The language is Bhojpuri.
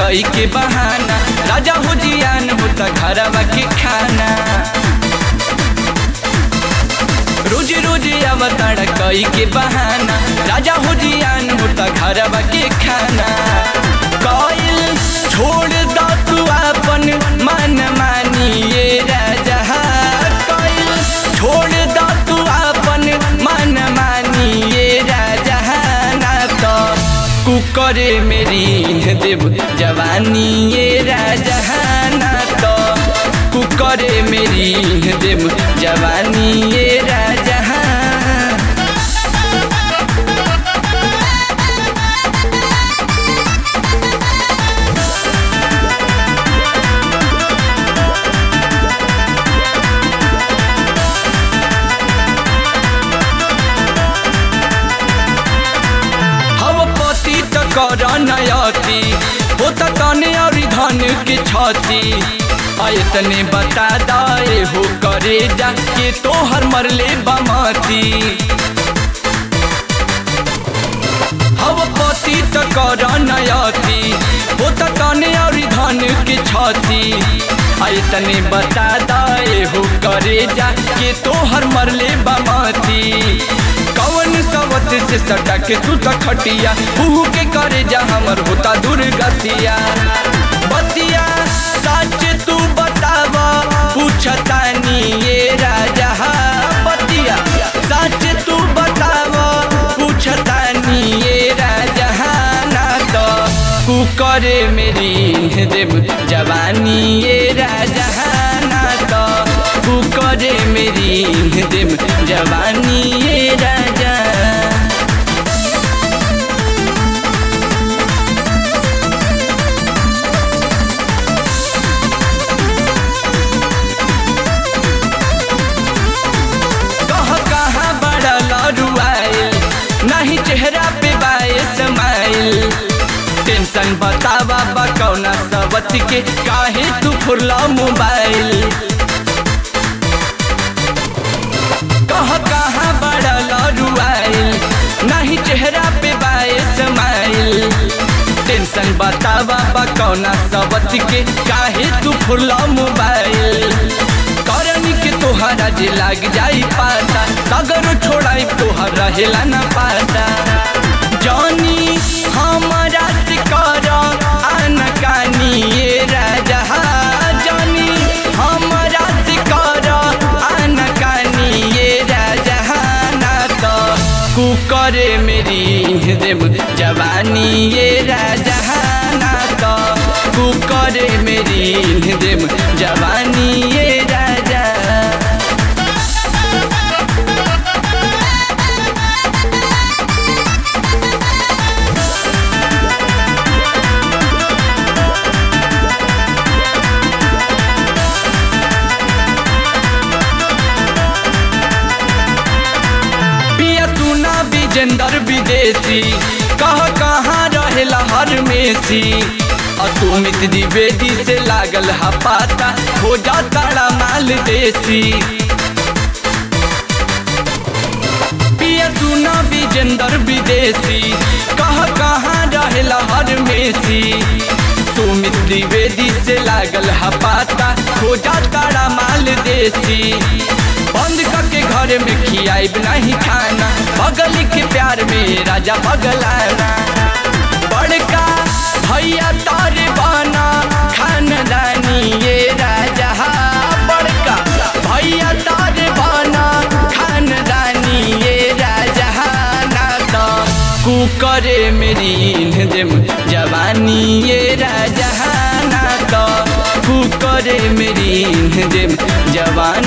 कई के बहाना राजा हो जियान होता घरवा के खाना रोज रोज अवतार कई के बहाना राजा हो जियान होता घरवा के खाना कइल छोड़ द तू अपन मन मानिए राजा कइल छोड़ द तू अपन मन मानिए राजा ना तो कुकर मेरी देव जवानी ये राजा ना तो कुकर मेरी देव जवानी ये राजा हव पति त कर नयती हो त तने और धन के छती तने बता दे हो करे जा के तोहर मरले बमती हव पति त कर नयती हो त तने और धन के छती तने बता दे हो करे जा के तोहर मरले बमती कवन सवत से सटा के सुत खटिया उहू के करे जा हमर होता दुर्गतिया बतिया सच तू बतावा पूछतानी ये राजा बतिया सच तू बतावा पूछतानी ये राजा ना तो कुकर मेरी देव जवानी ये राजा ना तो कुकर मेरी देव जवानी ये राजा कह कहाँ बड़ा लड़ुआइल नहीं चेहरा पे बाए समाइल टेंशन बतावा बा कौना सबत के काहे तू फुरला मोबाइल कह कहाँ बड़ा लड़ुआइल नहीं चेहरा पे बाए समाइल टेंशन बतावा बा कौना सबत के काहे तू फुरला मोबाइल करनी के तोहरा जे लाग जाई पाता सगर छोड़ाई तोहर रहेला ना पाता जानी हमारा से कर आनकानी ये राजा जानी हमारा से कर आनकानी ये राजा ना तो कुकर मेरी देव जवानी ये राजा ना तो कुकर मेरी देव जवानी ये राजा पिया सुना विजेंदर विदेशी कह कहाँ रहेला हर मेसी असुमित द्विवेदी से लागल हा पाता हो जाता माल देसी पिया सुना विजेंदर विदेशी कह कहाँ रहेला हर मेसी सुमित द्विवेदी से लागल हा पाता हो जाता माल देसी बंद करके घर में खियाब नहीं खाना बगल के प्यार में राजा बगलाना बड़का भैया तारे बाना खानदानी ये राजा बड़का भैया तारे बाना खानदानी ये राजा ना तो कुकर मेरी देव जवानी ये राजा ना तो कुकर मेरी देव जवानी